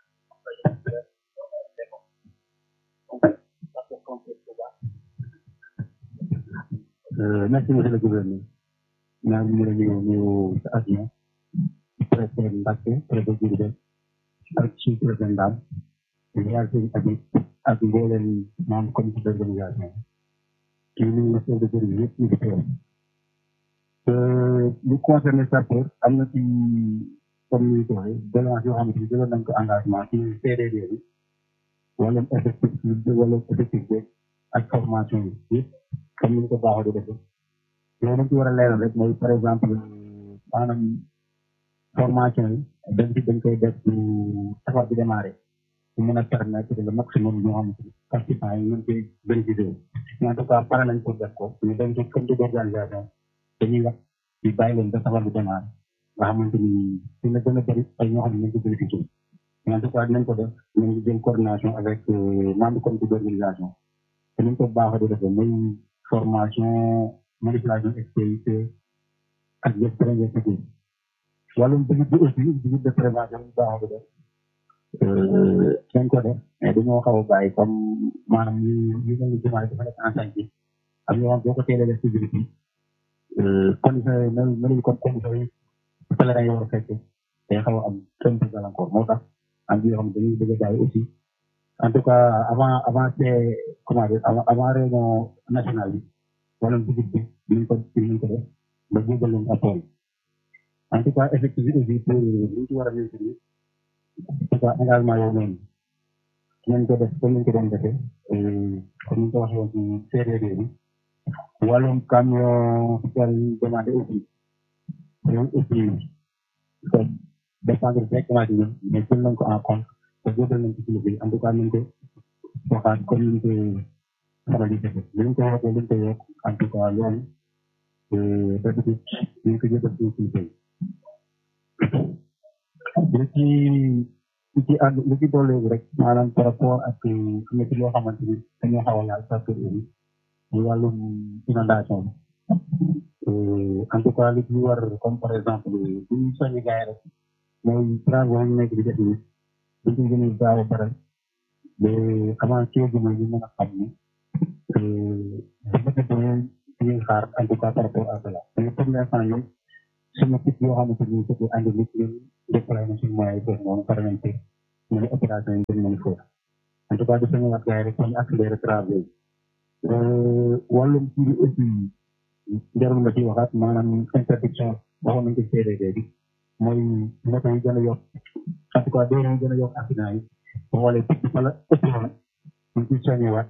merci monsieur le gouverneur naa ñu la ñëw ñëw sa avion préfet Mbacke préfet Diourbel ak suñu préfet Ndam yaar seen abit ak mbooleen membre comité d'organisation ci nuyu chef de service yëpp ñu fi teew lu concerné sapeur am na ci comme ni ko waxee doléance yoo xamante ni jëloon nañ ko engagement ci CDD bi wala effectif bi wala effectif bi ak formation yi yëpp comme ni ñu ko baaxoo di defee loolu dañ ci war a leeral rek mooy par exemple maanaam formation yi dañ ci dañ koy def bu safar bi démarré pour mën a permettre le maximum ñoo xamante ni participants yi mën koy bénéficier wu mais en tout cas pare nañ pour def ko ñu dem ci comité d'organisation dañuy wax ñu bàyyi leen ba safar bi démarré nga xamante ni dina gën a bëri ay ñoo xam ne nañ ko bénéficié wu mais en tout cas dinañ ko def dinañ jël coordination avec membre comité d'organisation te nañ ko baaxoo di defee muy formation manipulation expérience ak des premiers secours wàllum visite bi aussi visite de prévention ñu baaxoo di def dañ ko def mais dañoo xaw a bàyyi comme maanaam ñu ñu mel ni jumaa dafa nekk en chantier am yoo xam boo ko teelee def ci visite bi condition yi mel melul comme condition yi pèlerin yi war a fekk day xaw a am kenn peu gàllankoor moo tax am yoo xam dañuy bëgg a bàyyi aussi en tout cas avant avant c'est comment dire avant avant réunion nationale bi wala visite bi dinañ ko dinañ ko def ba jébal leen apport yi en tout cas effectif bi aussi pour ñu ci war a maintenir en tout cas engagement yooyu noonu dinañ ko def comme niñ ko doon defee comme niñ ko waxee woon ci CDD bi wàllum camion fiscal demandé aussi loolu aussi ko dépendre directement ci ñun mais jël nañ ko en compte te jébal nañ ci kilifa yi en tout cas nañ ko waxaat comme niñ ko faral di defee liñ ko waxee liñ ko yokk en tout cas loolu d'habitude ñu ko jébal ci kilifa yi li ci li ci ànd li ci dolli rek maanaam par rapport ak am na ci loo xamante ni dañoo xaw a laal secteur bi muy wàllum inondation bi en tout cas li ci war comme par exemple bu ñu soññi gars yi rek mooy travaux yi nekk di def ni buñ ko gën a gaaw a baral ba avant ci gi mooy ñu mën a xam ni dëgg dëgg ñuy xaar en tout cas par rapport à cela mais pour l'instant ñun suñu picc yoo xamante ni c'était endémique ñun déployé na suñu moyens yi foofu noonu pare nañ ci ñu opération yi gën nañ foofu en tout cas di sañu waat gars yi rek ñu accélérer travaux yi wàllum ci bi aussi jarul nga ci waxaat maanaam interdiction waxoon nañ ko CDD bi mooy moto yi gën a yokk en tout cas doo yi gën a yokk accident yi boo xoolee picc fa la ëpp na ñu ci soññewaat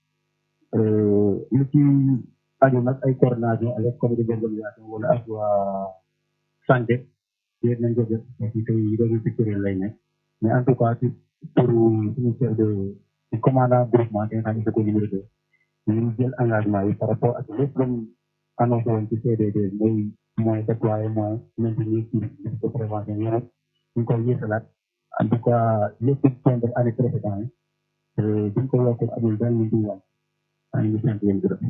lu ci aju nag ay coordination avec comité d'organisation wala ak waa santé yéen nañ ko def aussi tey réseau sectoriel lay nekk mais en tout cas ci pour suñu chef de ci commandant groupement bi nga xam ne ko numéro deux ñu jël engagement yi par rapport ak lépp luñ annoncé woon ci CDD mooy mooy déployé mooy maintenir ci de prévention yi nag ñu koy yéesalaat en tout cas lépp point de année précédent yi buñ ko yokkee amul benn lu dul wàññi maa ngi sant leen gërëm.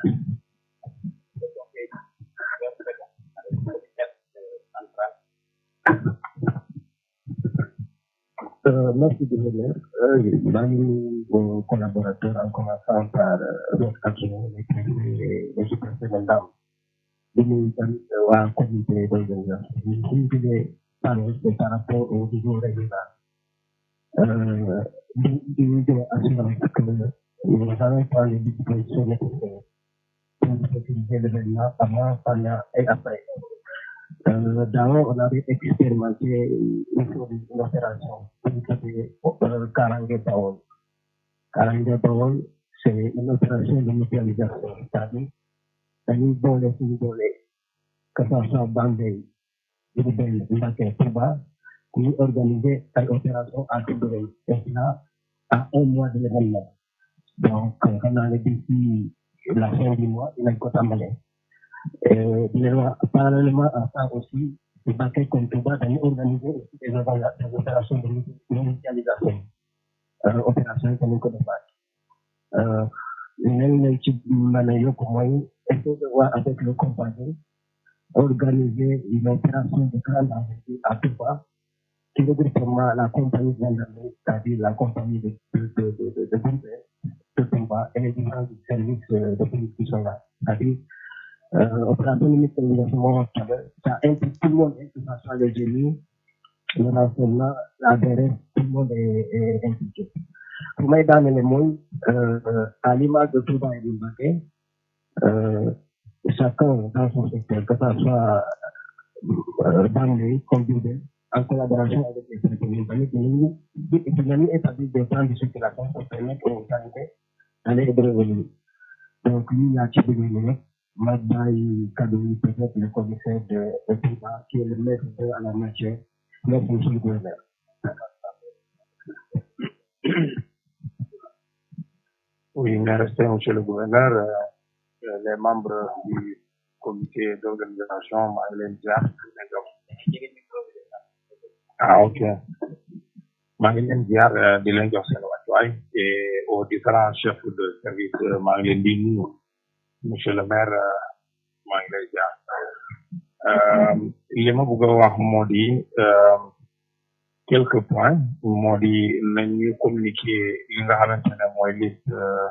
Euh, merci de venir. Euh, maa ngi nuyu vos collaborateurs en commençant par euh, votre adjoint, le président et le sous-préfet Ndam. di nuyu tamit waa comité d'organisation. Ñun suñu tuddee panel c'est par rapport au niveau régional. Euh, di di di assurer que nous allons prendre les dispositions nécessaires pour sécuriser l'événement avant, pendant et après. Euh, D'abord, on avait expérimenté une chose, une opération qui s'appelait euh, Karange Bawol. Karange Bawol, c'est une opération de mutualisation, c'est-à-dire dañuy boole suñu doole que ça soit Bambey, Diourbel, Mbacké, Touba, ñu organiser ay opération à Diourbel, et cela à un mois de l'événement. Donc, xam naa ne d'ici la fin du mois, dinañ ko tàmbale. Euh, parallèlement à ça aussi, le Bakel comme Touba dañuy organiser aussi des, opéra- des opérations de mutualisation. Euh, opération yi tamit ko defaat. Euh, leneen lañ ci mën a yokk mooy essayer de voir avec le compagnie organiser une opération de grande envergure à Touba qui regroupement la compagnie gendarmerie, c'est-à-dire la compagnie de, de, de, de, de, de, Diourbel, de Touba et les différents services euh, de police qui sont là. C'est-à-dire euh, opération de mutualisation, ça implique tout le monde, hein, que ce soit les génies, le renseignement, la DRS, tout le monde est, est impliqué. Pour moi, dans les mots, euh, euh, à l'image de Touba et de Mbaké, euh, chacun dans son secteur, que ce soit euh, Bangui, comme Diourbel, en collaboration avec les services communautaires, dinañu établir des plans de circulation pour permettre aux sanitaires d'aller et de revenir. Donc, lui, il y a ci bëgg ñu rek ma bàyyi cadeau yi peut-être le commissaire de de Touba qui est le maître de à la matière merci monsieur le gouverneur. Oui, merci, monsieur le gouverneur. Euh, euh, les membres du comité d'organisation, maa ngi leen jaar di leen jox. Ah, ok. maa ngi leen jaar euh, di leen jox seen wàccuwaay et aux différents chefs de service euh, maa ngi leen di nuyu. Monsieur le maire, euh, maa ngi lay jaar. Euh, li ma bëgg a wax moo di euh, quelques points moo di nañu communiquer li nga xamante ne mooy liste euh,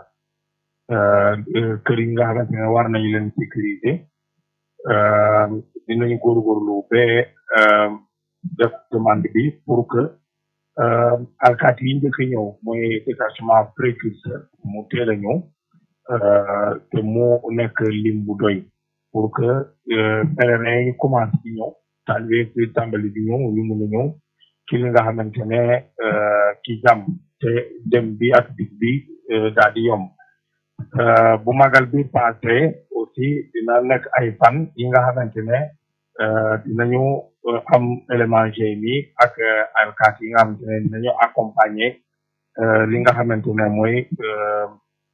euh, kër yi nga xamante ne war nañu leen sécuriser euh, dinañu góorgóorlu ba euh, def demande bi pour que euh, alkaati yi njëkk a ñëw mooy détachement précurseur mu teel a ñëw euh, te mu nekk lim bu doy pour que euh, pèlerins yi commencé di ñëw taalibe yi tàmbali di ñëw ñu mun a ñëw ci li nga xamante ne euh, ci jàmm te dem bi ak dig bi euh, daal di yomb euh, bu magal bi passé aussi dina nekk ay fan yi nga xamante ne euh, dinañu euh, am élément GMI ak euh, alkaati yi nga xamante ne dinañu accompagner euh, li nga xamante ne mooy euh,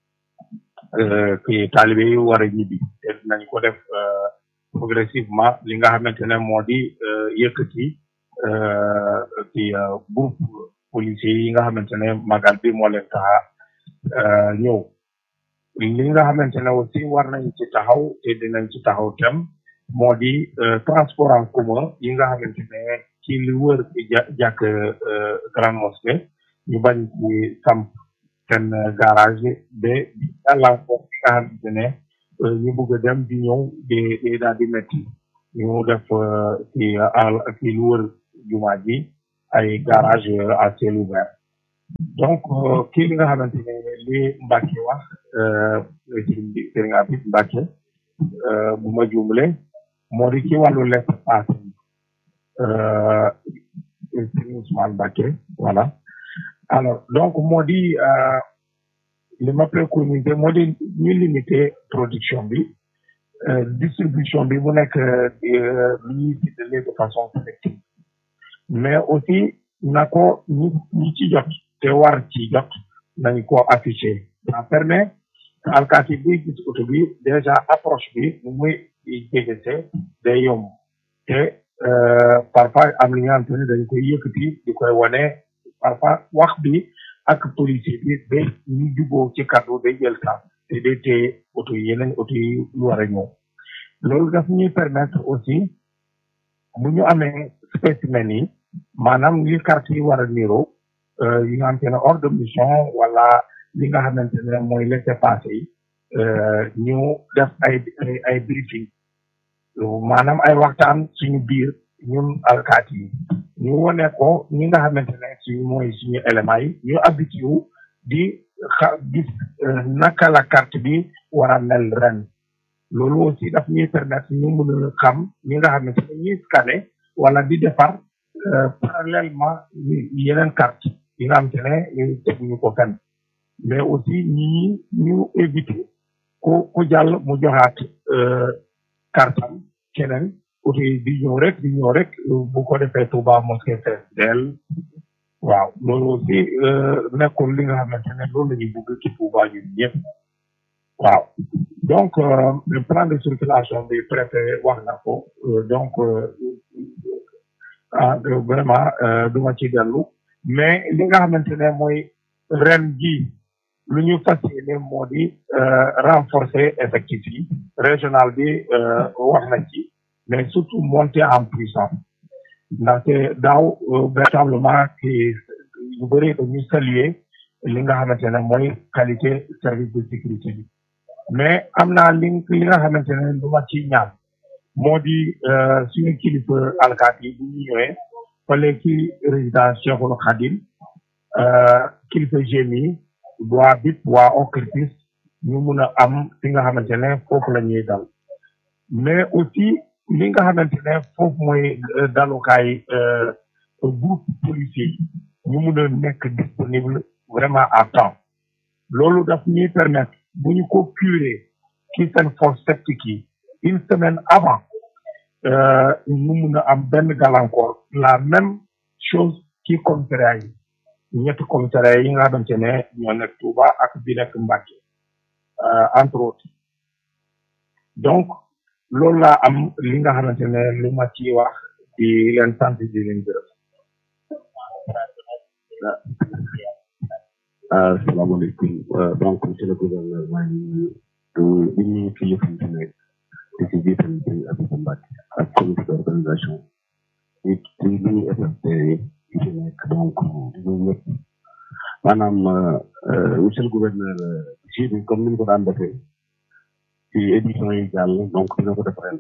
euh, ki taalibe yi war a ñibbi te dinañ ko def euh, progressivement li nga xamante ne moo di euh, yëkkati euh, ci euh, groupe policiers yi nga xamante ne magal bi moo leen tax a euh, ñëw li nga xamante ne aussi war nañ ci taxaw te dinañ ci taxaw tem moo di euh, transport en commun yi nga xamante ne ci li wër ja jàkk euh, grande mosquée ñu bañ ci samp seen euh, garage ba gàllankoor bi nga xamante ne euh, ñu bëgg a dem di ñëw di di daal di metti ñu def euh, ci àll ci lu wër jumaa ji ay garage euh, à ciel ouvert donc euh, kii li nga xamante ne li Mbacke wax euh, sëriñ bi sëriñ Abib Mbacke euh, bu ma juumle moo di ci wàllu laissez-passer euh, sëriñ Ousmane Mbacke voilà alors donc moo di euh, li ma préconisé moo di ñu limiter production bi euh, distribution bi mu nekk euh, li ñuy séddale de façon sélective mais aussi na ko ñi ñi ci jot te war ci jot nañ ko affiché ça permet que alkaati buy gis oto bi déjà approche bi nu muy jegese day yomb te euh, parfois am li nga xamante ne dañ koy yëkkati di koy wane parfois wax bi ak policier bi ba ñu juboo ci kàddu day jël temps te day téye oto yi yeneen oto yi lu war a ñëw loolu daf ñuy permettre aussi bu ñu amee spécimen yi maanaam li carte yi war a niroo yi nga xamante ne hors de mission wala li nga xamante ne mooy laissez-passer yi ñu def ay ay ay briefing maanaam ay waxtaan suñu biir ñun alkaati yi ñu wone ko ñi nga xamante ne suñu mooy suñu éléments yi ñu habitué wu di xa gis naka la carte bi war a mel ren loolu aussi daf ñuy permettre ñu mën a xam ñi nga xamante ne ñuy scanner wala di defar parallèlement yeneen carte yi nga xamante ne ñu teguñu ko fenn mais aussi ñi ñu éviter ku ku jàll mu joxaat kartam keneen oto yi di ñëw rek di ñëw rek bu ko defee Touba mosquée fees del waaw loolu aussi nekkul li nga xamante ne loolu la ñuy bëgg ci Touba ñun ñëpp waaw donc le plan de circulation bi préfet wax na ko donc ah vraiment du ma ci dellu mais li nga xamante ne mooy ren ji lu ñu fas yéene moo di renforcer effectif yi régional bi wax na ci mais surtout monter en puissance ndaxte daaw véritablement ki yu bëri dañu saluer li nga xamante ne mooy qualité service de sécurité bi mais am naa li li nga xamante ne lu ma ci ñaan moo di suñu kilifa alkaat yi bu ñu ñëwee fale ci résidence Cheikhul Khadim kilifa gémi waa BIP waa OCRTIS ñu mun a am fi nga xamante ne foofu la ñuy dal mais aussi li nga xamante ne foofu mooy dalukaay groupe policier yi ñu mun a nekk disponible vraiment à temps loolu daf ñuy permettre bu ñu ko curé ci seen force septique yi une semaine avant ñu mun a am benn gàllankoor la même chose ci commissariat yi ñetti commissariat yi nga xamante ne ñoo nekk Touba ak bi nekk Mbacké entre autres donc loolu laa am li nga xamante ne lu ma ci wax di leen sant di leen gërëm asalaamaaleykum donc monsieur le gouverneur maa ngi nuyu di nuyu kilifa yi fi nekk di ci jiital sëñ Abdou Mbacke ak comité d'organisation di di nuyu FFT yi fi nekk donc di nuyu ñëpp maanaam monsieur le gouverneur ji bi comme ni ñu ko daan defee ci édition yi jàll donc dina ko def ren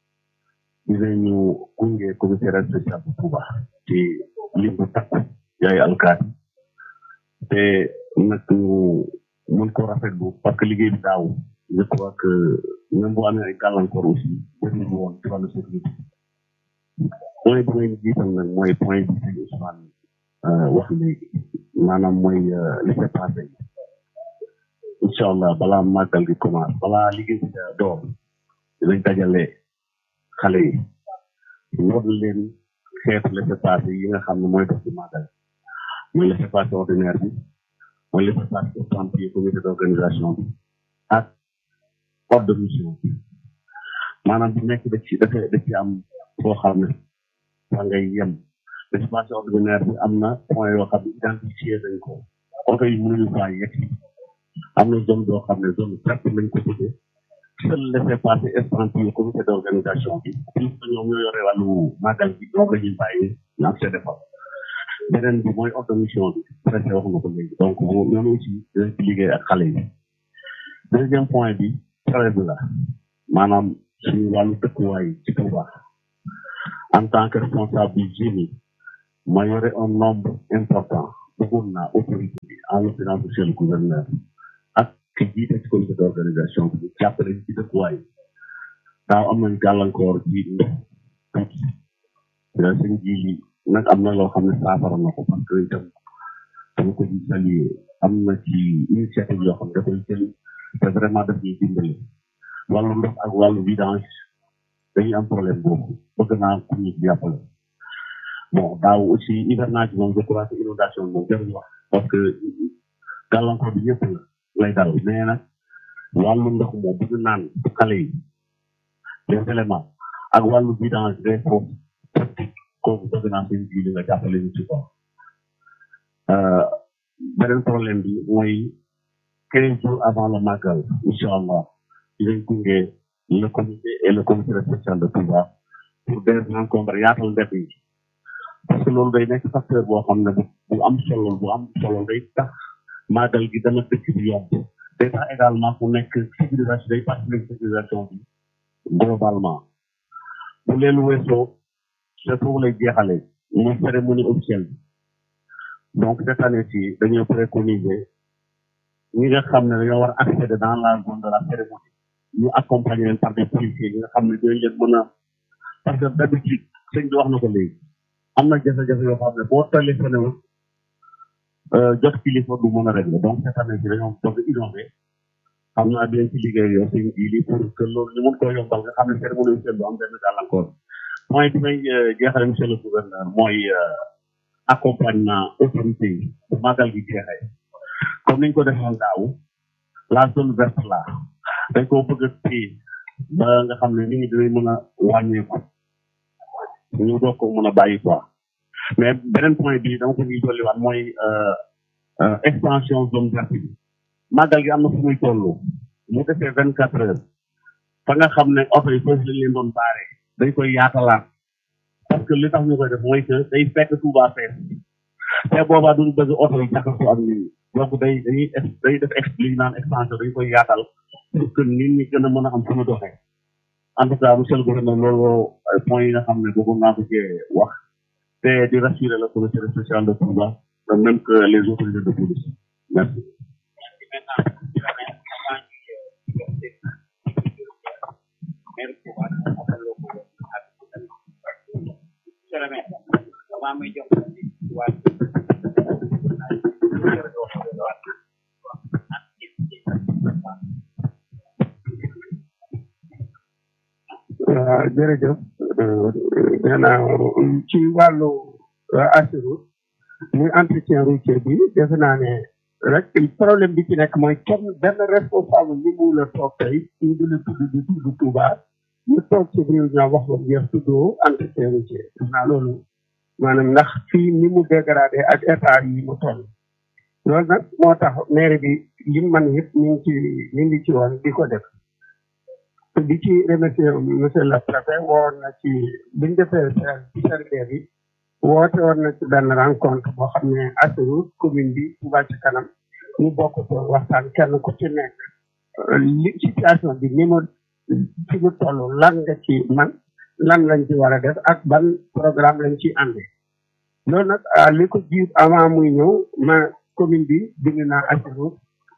dinañu gunge commissariat spécial bu Touba ci lim bu takku yaay alkaati te nag ñu mën ko rafetlu parce que liggéey bi daaw je crois que même bu amee ay gàllankoor aussi bëri nañu woon ci wàllu sécurité point bi ngay jiital nag mooy point bi sëñ Ousmane wax léegi maanaam mooy laisser passer incha allah balaa màggal gi commencé balaa liggéey bi door dinañ dajale xale yi war leen xeetu laisser passer yi nga xam ne mooy dox ci màggal mooy laisser passer ordinaire bi mooy laisser passer estampillé comité d'organisation bi ak ordre de mission bi maanaam bu nekk da ci dafa da ci am foo xam ne fa ngay yem laisser passer ordinaire bi am na point yoo xam ne identifié nañ ko oto yi mënuñu faa yegg am na zone boo xam ne zone verte lañ ko tuddee seul laisser passer estampillé comité d'organisation bi puisque ñoom ñoo yore wàllu màggal bi ñoom la ñuy bàyyi ñu accédé fa beneen bi mooy ordre de mission bi préfet wax nga ko léegi donc ñoom aussi dinañ ci liggéey ak xale yi deuxième point bi traite bi la maanaam suñu wàllu dëkkuwaay ci Touba en tant que responsable du génie ma yore un nombre important bëggoon naa autorité bi en l'occurrence monsieur le gouverneur ak ki jiite ci comité d'organisation bi jàppale ci dëkkuwaay daaw am nañ gàllankoor ci ndox tuuti sëñ ji li nag am na loo xam ne saafara na ko parce que itam dama ko di saluer am na ci initiative yoo xam ne dafay jël te vraiment daf ñuy dimbali wàllu ndox ak wàllu vidange dañuy am problème boobu bëgg naa ku ñu jàppale bon daaw aussi hivernage moom je crois que inondation moom jarul wax parce que gàllankoor bi ñëpp la lay dal mais nag wàllu ndox moom bëgg naan xale yi les éléments ak wàllu vidange des foofu pratique kooku bëgg naa seen ji li nga jàppale ñu ci ko beneen problème bi mooy quinze jours avant le magal incha allah dinañ gunge le comité et le comité spécial de Touba pour des rencontres yaatal mbedd yi parce que loolu day nekk facteur boo xam ne bu bu am solo bu am solo day tax magal gi dana dëkk bi yomb day tax également mu nekk civilisation day participer civilisation bi globalement bu leen weesoo c'est foofu lay jeexalee mooy cérémonie officielle bi donc cette année ci dañoo préconiser ñi nga xam ne dañoo war a accéder dans la zone de la cérémonie ñu accompagner leen par des policiers ñi nga xam ne dinañ leen mën a parce que d'habitude sëñ bi wax na ko léegi am na jafe-jafe yoo xam ne boo téléphoné wu jot kilifa du mën a régler donc cette année ci dañoo bëgg innover xam naa dinañ ci liggéey yow sëñ bi lii pour que loolu ñu mën koo yombal nga xam ne cérémonie officielle du am benn gàllankoor mooy bi may jeexale monsieur le gouverneur mooy accompagnement autorité yi bu magal gi jeexee comme niñ ko defoon daaw la zone verte là dañ koo bëgg a téye ba nga xam ne nit ñi dinañ mën a wàññeeku ñu doog ko mën a bàyyi quoi mais beneen point bi dama ko ñuy dolliwaat mooy extension zone verte bi magal gi am na fu muy toll mu defee vingt quatre heures fa nga xam ne oto yi foofu lañ leen doon baare dañ koy yaatalaat parce que li tax ñu koy def mooy que day fekk Touba fees te boobaa duñ bëgg oto yi jaxasoo ak nit ñi donc day dañuy day def explique naan extension dañ koy yaatal pour que nit ñi gën a mën a am fu ñu doxee en tout cas monsieur le gouverneur loolu point yi nga xam ne bëggoon naa ko cee wax te di rassurer le commissaire spécial de Touba de même que les autorités de police merci waaw jërëjëf nee naa ci wàllu assurance muy entretien routier bi defe naa ne rek problème bi ci nekk mooy kenn benn responsable bi mu la toog tey ñu di la tudd di tudd Touba ñu toog ci réunion wax ba jeex tuddoo entretien routier defe naa loolu maanaam ndax fii ni mu dégradé ak état yi mu toll loolu nag moo tax maire bi li man yëpp ñu ngi ci ñu ngi ci woon di ko def di ci remercier monsieur le préfet woon na ci biñ defee CRD bi woote woon na ci benn rencontre boo xam ne assuré commune bi Touba ci kanam ñu bokk ko waxtaan kenn ku ci nekk li situation bi ni mu fi mu toll lan nga ci man lan lañ ci war a def ak ban programme lañ ci ànde loolu nag li ko jiit avant muy ñëw ma commune bi bind naa assuré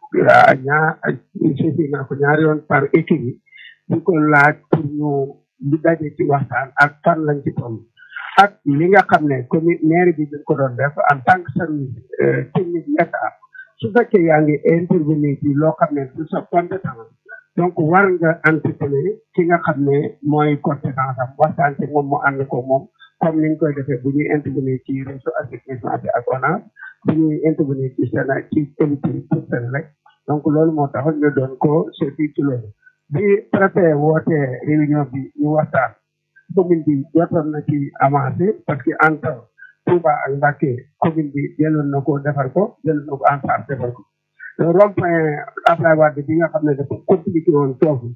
ñaar saisi naa ko ñaari yoon par équipe yi di ko laaj pour ñu di daje ci waxtaan ak fan lañ ci toll ak li nga xam ne commune maire bi dañ ko doon def en tant que service technique état su fekkee yaa ngi intervenir ci loo xam ne du sa compétence donc war nga anticiper ki nga xam ne mooy compétence am waxtaan ci moom mu ànd ko moom comme niñ koy defee bu ñuy intervenir ci réseau assainissement bi ak ONAS bu ñuy intervenir ci seen ci émission pour seen rek donc loolu moo tax ñu doon ko seeti ci loolu bi préfet woote réunion bi ñu waxtaan commune bi jotoon na ci avancé parce que entre Touba ak Mbacké commune bi jëloon na ko defar ko jëloon na ko en charge defar ko rond-point Abdoulaye Wade bi nga xam ne dafa compliqué woon foofu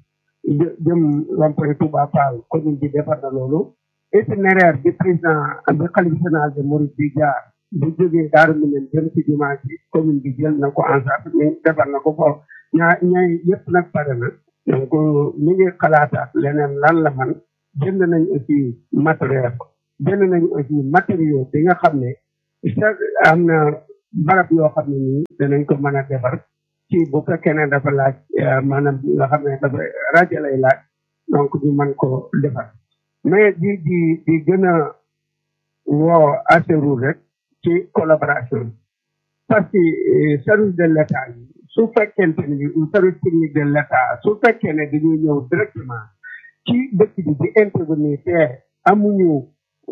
jëm rond-point Touba Fall commune bi defar na loolu itinéraire bi président bi xalif général de Mouride bi jaar bu jógee Daaru Minam jëm ci jumaa ji commune bi jël na ko en charge mais defar na ko foofu ñaa ñaay yëpp nag pare na donc ñu ngi xalaataat leneen lan la man jënd nañ aussi matériel jënd nañ aussi matériaux bi nga xam ne am na barab yoo xam ne nii danañ ko mën a defar ci bu fekkee ne dafa laaj maanaam nga xam ne dafa rajo lay laaj donc ñu mën ko defar mais di di di gën a woo assuré rek ci collaboration parce que service de l'état yi su fekkente ni service technique de l'état su fekkee ne dañuy ñëw directement ci dëkk bi di intervenir te amuñu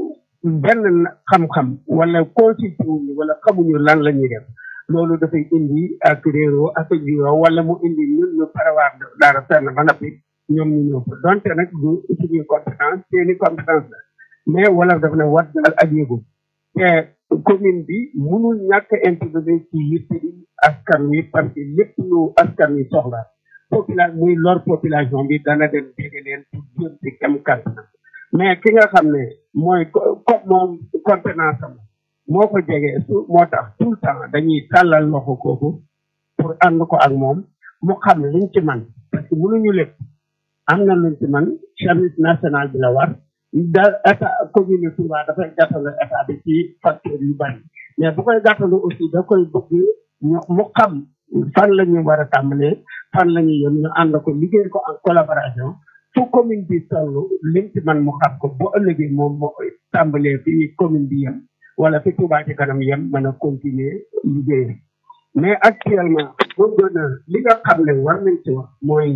benn xam-xam wala consulté wuñu wala xamuñu lan la ñuy def loolu dafay indi ak réeroo ak juyoo wala mu indi ñun ñu parawaar dara fenn ba noppi ñoom ñu ñëw fa donte nag du suñuy compétence seeni compétence la mais wala daf ne wat daal ak yëgu te commune bi mënul ñàkk intervenir ci yitte askan wi parce que lépp lu askan wi soxla population muy lor population bi dana dem dégg leen pour jëm ci kem kàttan mais ki nga xam ne mooy comme moom compétence am moo ko jege su moo tax tout le temps dañuy tàllal loxo kooku pour ànd ko ak moom mu xam liñ ci man parce que mënuñu lépp am na luñ ci man service national bi la war da état commune Touba dafay gàttalu état bi ci facteur yu bari mais bu koy gàttalu aussi da koy bëgg ñu mu xam fan la ñu war a tàmbalee fan la ñuy yem ñu ànd ko liggéey ko en collaboration fu commune bi toll lim ci man mu xam ko bu ëllëgee moom moo koy tàmbalee fi commune bi yem wala fi Touba ci kanam yem mën a continuer liggéey mais actuellement boo gën a li nga xam ne war nañ ci wax mooy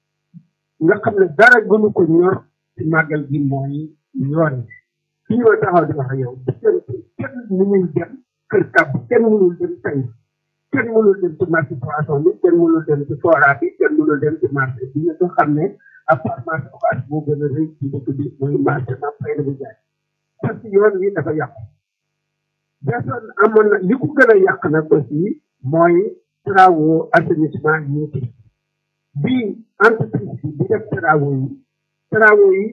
nga xam ne dara gënu ko ñor ci màggal gi mooy yoon fi ñoo taxaw di wax ak yow kenn kenn mënul dem kër kàbb kenn mënul dem tey kenn mënul dem ci marché poisson bi kenn mënul dem ci fora bi kenn mënul dem ci marché bi nga ko xam ne à part marché occas moo gën a rëy ci dëkk bi muy marché ma fay na bu jaay parce que yoon wi dafa yàqu personne amoon na li ko gën a yàq nag aussi mooy travaux assainissement yi ñu bi entreprise bi di def travaux yi travaux yi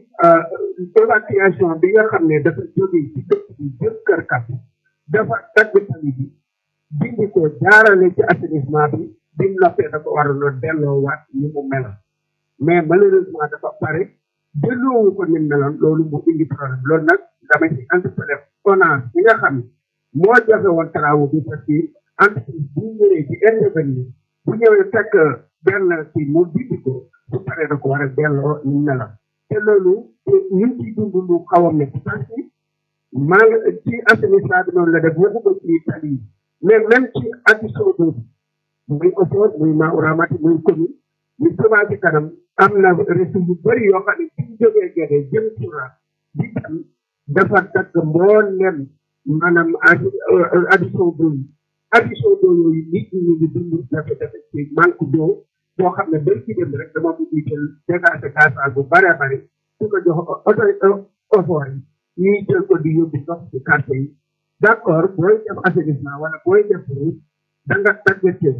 évacuation bi nga xam ne dafa jógee ci dëkk bi jëm kër kàpp dafa dagg tali bi dindi ko jaarale ci assainissement bi bi mu noppee dafa waroon a delloowaat ni mu meloon mais malheureusement dafa pare delloowu ko ni mu meloon loolu mu indi problème loolu nag dama ci entrepreneur ONAS bi nga xam ne moo joxe woon travaux bi parce que entreprise bu ñëwee ci intervenir bu ñëwee fekk benn kii mu dindi ko bu paree da ko war a delloo ni mu meloon te loolu ñu ngi ciy dund lu xaw a métti parce que maa ngi ci assainissement bi noonu la def waxuma ci tali yi mais même ci addition boobu muy OPOR muy Maoramati muy commune muy Touba ci kanam am na réseau yu bëri yoo xam ne suñ jógee Gédé jëm Touba di dem dafa takk mbooleem maanaam addition boobu addition boobu yooyu nit ñi ñu ngi dund jafe-jafe ci manque d'eau boo xam ne bari ci dem rek dama bëgg jël dégagé gasoil bu bare bari su ko jox oto OPOR yi ñuy jël ko di yóbbu ndox ci quartier yi d' accord booy def assainissement wala booy def route da nga tàggatee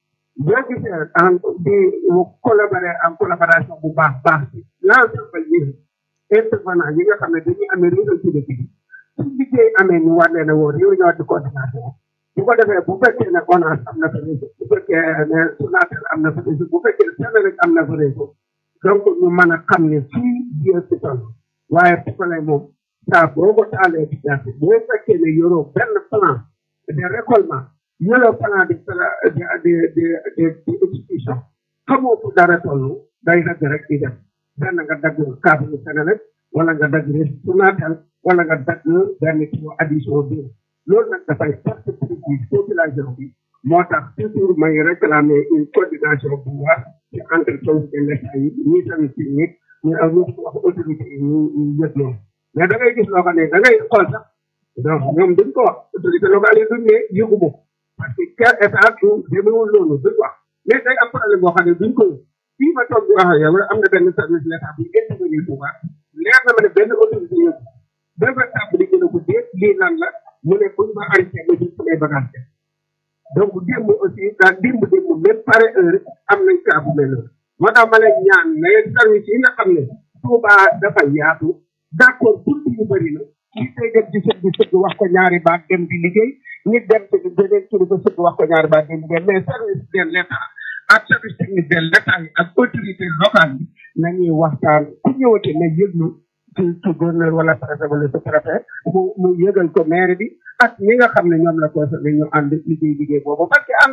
boo gisee en di collaborer en collaboration bu baax baax ci l' ensemble yi intervenant yi nga xam ne dañuy amee réseau ci dëkk bi su liggéey amee ñu war leen a woo réunion de coordination bu ko defee bu fekkee ne ONAS am na fa réseau bu fekkee ne Sonatel am na fa réseau bu fekkee Senelec am na fa réseau donc ñu mën a xam ne fii biir ci toll waaye problème moom saa boo ko taalee ci gerte boo fekkee ne yoroo benn plan de récollement yoroo plan de de de de de exécution xamoo fu dara toll day dagg rek di def benn nga dagg câble Senelec wala nga dagg Sonatel wala nga dagg benn kilo addition bi loolu nag dafay perte préjudice population bi moo tax toujours may réclamer une coordination bu war ci entre service de l'état yi ñii tamit ci nit ñu ak ñu wax autorité yi ñu ñu yëg loolu mais da ngay gis loo xam ne da ngay xool sax donc ñoom duñ ko wax autorité locale yi duñ ne yëgu ma parce que quel état du demewul loolu duñ wax mais day am problème boo xam ne duñ ko yëg fii ma toog di wax ak yow am na benn service l'état bi intervenir bu baax leer na ma ne benn autorité yëgu benn tàbb di gën a ko déet lii nan la mu ne buñ ma arrêté ma jël samay bagage donc démb aussi daal démb démb même pare heure am nañ cas bu mel noonu moo tax ma lay ñaan mais service yi nga xam ne Touba dafa yaatu d' accord bunt yu bëri na nit day dem ci sëg bi sëgg wax ko ñaari baat dem di liggéey nit dem ci beneen kilifa sëgg wax ko ñaari baat dem liggéey mais service de l' état ak service technique de l' état yi ak autorité locale yi nañuy waxtaan ku ñëwate ne yëglu ci ci gouverneur wala préfet wala sous préfet mu mu yëgal ko maire bi ak ñi nga xam ne ñoom la concerné ñu ànd liggéey liggéey boobu parce que